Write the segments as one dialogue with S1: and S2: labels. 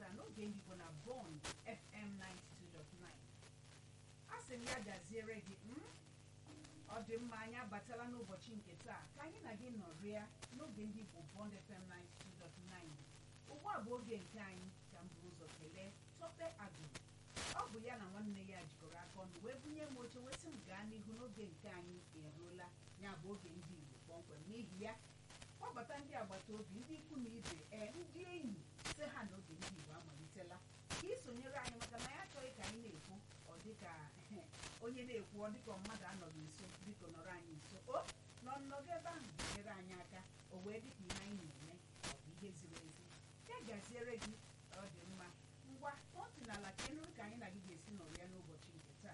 S1: taa n'oge Igbo na Bond FM 92.9 a sị m ya gaziere gị mm? ọ dị mma anyị abatala n'ụbọchị nke taa ka anyị na gị nọrịa n'oge ndị Igbo Bond FM 92.9 ugbu a bụ oge nke anyị ka m buru ụzọ kelee Tope Agụrụ ọ bụ ya na nwanne ya jikọrọ aka ọnụ wee bunye m oche wee sị m gaa n'ihu n'oge nke anyị eruola ya bụ oge ndị Igbo kpọmkwem n'ihi ya kpọbata ndị agbata obi ndị ikwu na ibe ee ndị enyi sị ha na oge ndị Igbo amalitela ka isonyere anyị maka na ya achọghị ka anyị na-ekwu ọ dịka onye na-ekwu ọ dịka mmadụ anọghị nso biko nọrọ anyị nso o nọ nnọgọ ebe ahụ nyere anyị aka o wee dịka ihe anyị na-eme ọ bụ ihe ziri ezi ya gaziere gị ọ dị mma ngwa otu n'ala ka ị nụrụ ka anyị na gị ga-esi nọrọ ya n'ụbọchị nke taa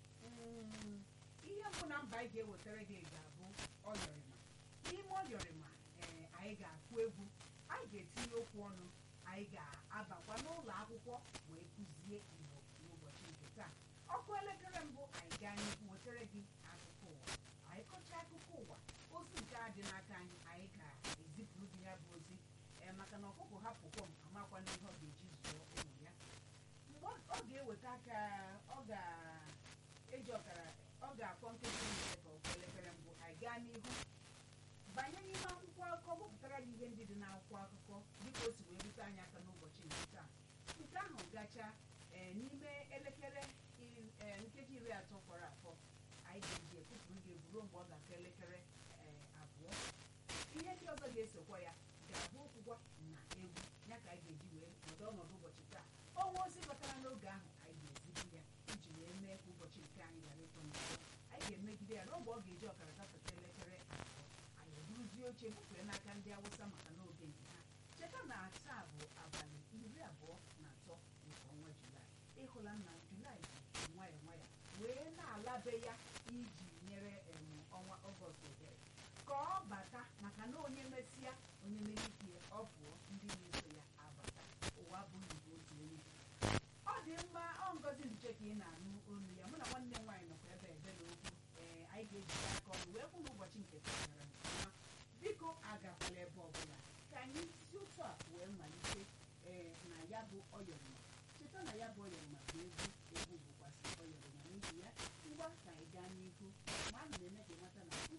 S1: Mm, ihe mbụ na mba anyị ga-ewetara gị ga-abụ ọyọrịma n'ime ọyọrịma ee anyị ga-akụ egwu anyị ga-etinye okwu ọnụ anyị ga-abakwa n'ụlọ akwụkwọ wee kụzie Igbo n'ụbọchị nke taa ọkụ elekere mbụ anyị gaa n'ihu wetara gị akụkọ ụwa anyị kọchaa akụkọ ụwa ozi nke a dị n'aka anyị anyị ga-ezipụrụ gị ya bụ ozi ee maka na ọkụkọ hapụkwọ m amakwa n'ihe ọ ga-eji zụọ ụmụ ya mgbe ọ ga-eweta aka ọ ga-eji ọkara ọ ga-akpọ nkeji ise ka ọkụ elekere mbụ anyị gaa n'ihu banye n'ime akwụkwọ akụkọ gbapụtara gị ihe ndị dị n'akwụkwọ akụkọ dịka o si wee rute anyị aka n'ụbọchị nke taa nke ahụ gacha ee n'ime elekere iri- ee, nkeji iri atọ fọrọ afọ anyị ga-eji ekupụrụ gị egwu ruo mgbe ọ ga-aka elekere ee, abụọ ihe ndị ọzọ ga-esokwa ya ga-abụ okwukwa na egwu ya ka anyị ga-eji wee nọdụ ọnọdụ ụbọchị taa ọnwa ozi batara n'oge ahụ anyị ga-ezibu ya iji wee mee ka ụbọchị nke anyị ghara ịtọ n'ụzọ anyị ga-emegide ya n'oge ọ ga-eji ọkara gafeta elekere abụọ anyị eburuzie oche bufee n'aka ndị awụsa maka n'oge nke ha cheta na taa bụ abalị iri abụọ na atọ nke ọnwa julaị ịhụla na julaị ji nwayọ nwayọ wee na-alabe ya iji nyere em, ọnwa ọgọst ohere ka ọ bata maka na onye mesịa onye mere ike ya ọ pụọ ndị na-eso ya abata ụwa abụghị nke otu onye ọ dị mma ọ ngozi nche ka ị na-anụ olu ya mụ na nwanne m nwaanyị nọkwa ebe ebere okwu ee anyị ga-ejide aka ọnụ wee kwụ n'ụbọchị nke taa gara nke ọma biko agakwala ebe ọbụla ka anyị si otu a wee malite ee na ya bụ ọyọrịma cheta na ya bụ ọyọrịma bụ egwu egwu bụkwasị ọyọrịma n'ihi ya ngwa ka anyị gaa n'ihu ma ana m eme ka ịmata na